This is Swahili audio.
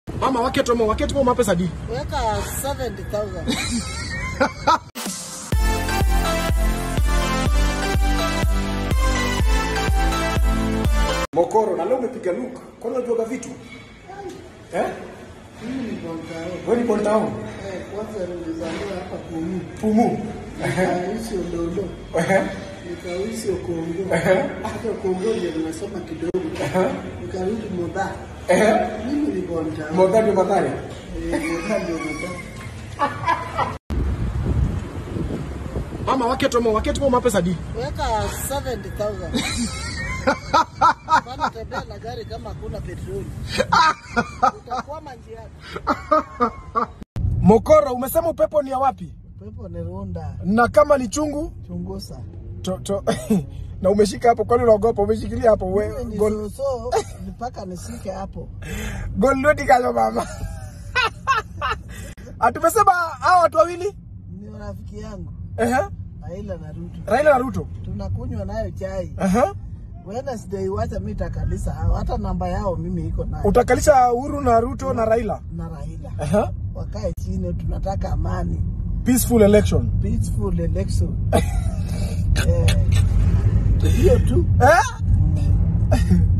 Mama waketo mo waketo mo mapesa di. Weka 70,000. Mokoro na leo umepiga look. Kwani unajua vitu? Eh? Mimi ni Bontao. Wewe ni Bontao. Eh, kwanza nilizaliwa hapa Pumu. Pumu. Nikaishi Ololo. Ehe. Nikaishi Okongo. Ehe. Hata Okongo ndio nimesoma kidogo. Nikarudi Modha. Ehe. Mimi ni Bontao. Modha ndio madhari. Eh, Modha ndio Modha. Mama waketo mo waketo mo mapesa di. Weka 70,000. Bana tembea na gari kama hakuna petroli. Utakwama njiani. Mokoro umesema upepo ni ya wapi? Pepo ni Runda. Na kama ni chungu Chungusa. to, to, na umeshika hapo, kwani unaogopa? Umeshikilia hapo Mimi we, ni gol, soso mpaka nishike hapo. golodi kayo mama. Atumesema hao watu wawili Ni rafiki yangu ehe, Raila na Ruto. Raila na Ruto Tunakunywa nayo chai. ehe. Wednesday wacha mimi takalisa hao. Hata namba yao mimi iko nayo. Utakalisha Uhuru na Ruto na Raila Na Raila. ehe. Wakae chini tunataka amani. Peaceful election Peaceful election. Eh. Hiyo tu. eh?